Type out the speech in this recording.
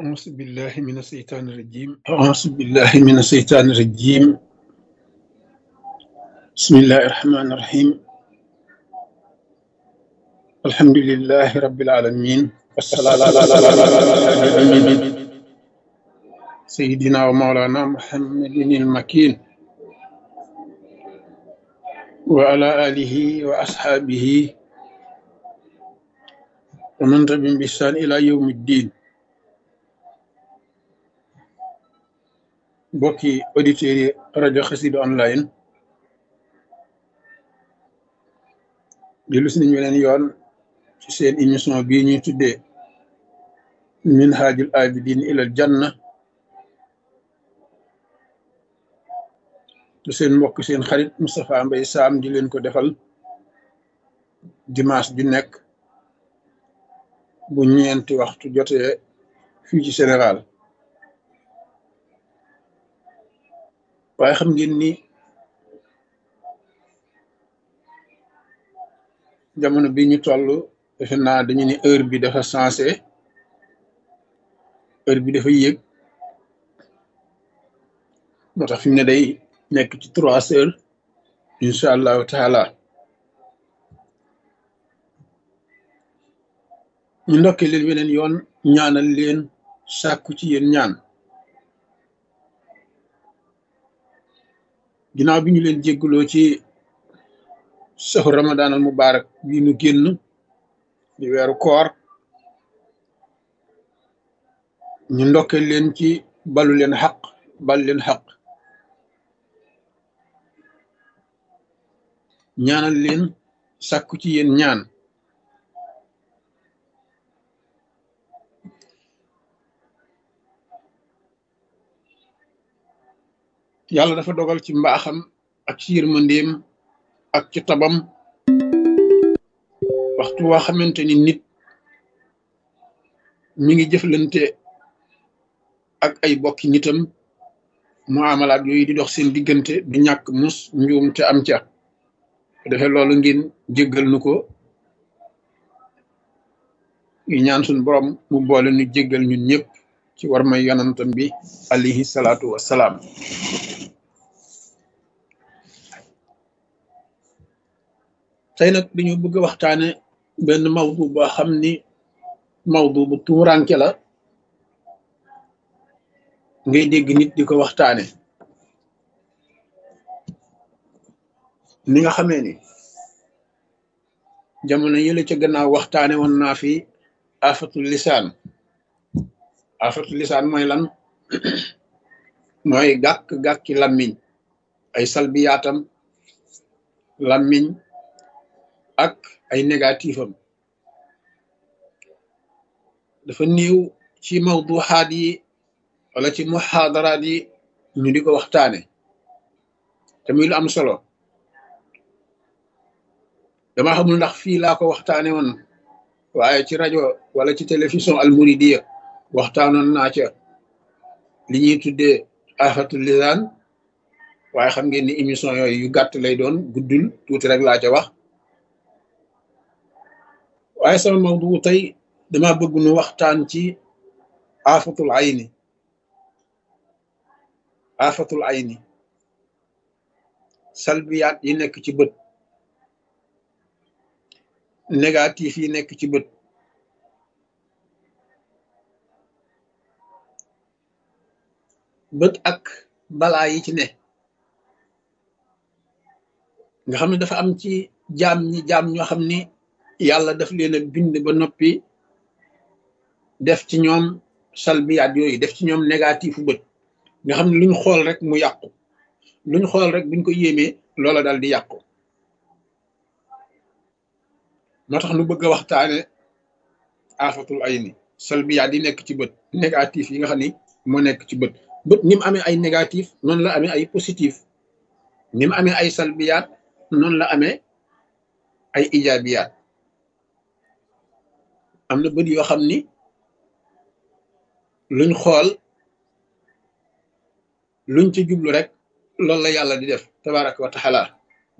أعوذ بالله من الشيطان الرجيم أعوذ بالله من الشيطان الرجيم بسم الله الرحمن الرحيم الحمد لله رب العالمين والصلاة على سيدنا ومولانا محمد المكين وعلى آله وأصحابه ومن تبعهم بإحسان إلى يوم الدين mbokki auditeurs yi rajo Xassida online dellu si nañu weneen yoon ci seen émission bii ñuy tuddee minhajul abidin ilal janna te seen mbokk seen xarit Moustapha Mbaye Sam di leen ko defal dimanche ju nekk bu ñeenti waxtu jotee fii ci Sénégal waaye xam ngeen ni jamono bi ñu toll defe naa dañu ni heure bi dafa sensé heure bi dafa yéeg moo tax fi mu ne day nekk ci trois heures incha allahu taala ñu ndokkee leen weneen yoon ñaanal leen sàkku ci yéen ñaan ginnaaw bi ñu leen jégguloo ci saxu ramadan al mubarak bii nu génn di weeru koor ñu ndokkee leen ci balu leen xaq bal leen xaq ñaanal leen sàkku ci yéen ñaan yàlla dafa dogal ci mbaaxam ak ci yërmandeem ak ci tabam waxtu waa xamante ni nit mi ngi jëflante ak ay bokki nitam muamalaat yooyu di dox seen diggante du ñàkk mus njuum te am ca defee loolu ngeen jéggal nu ko yu ñaan suñ borom mu boole nu jéggal ñun ñëpp ci war may yonantam bi alayhi salaatu wassalaam tey nag dañu bëgg a waxtaane benn mawdu boo xam ni mawdu bu tuuranke la ngay dégg nit di ko waxtaane ni nga xamee ni jamono yële ca gannaaw waxtaane woon naa fi afatul lisaan afatul lisaan mooy lan mooy gàkk-gàkki lammiñ ay salbiyaatam lammiñ ak ay négatif am dafa néew ci mawduxaat yi wala ci muxaadaraat yi ñu di ko waxtaane te muy lu am solo dama xamul ndax fii laa ko waxtaane woon waaye ci rajo wala ci télévision almuridiya waxtaanoon naa ca li ñuy tuddee afatul lisaan waaye xam ngeen ni émission yooyu yu gàtt lay doon guddul tuuti rek laa ca wax waaye sama mawdu tey dama bëgg nu waxtaan ci afatul ayni afatul ayni salbiyaat yi nekk ci bët négatif yi nekk ci bët bët ak balaa yi ci ne nga xam ne dafa am ci jaam ñi jaam ñoo xam ni yàlla daf leen a bind ba noppi def ci ñoom salbiyaat yooyu def ci ñoom négatifu bët nga xam ne luñ xool rek mu yàqu luñ xool rek buñ ko yéemee loola dal di yàqu moo tax nu bëgg a waxtaane afatul ayni salbiyaat yi nekk ci bët négatif yi nga xam ni moo nekk ci bët bët ni mu amee ay négatif noonu la amee ay positif ni mu amee ay salbiyaat noonu la amee ay ijaabiyaat am na bët yoo xam ni luñ xool luñ ci jublu rek loolu la yàlla di def tabaraka wa taala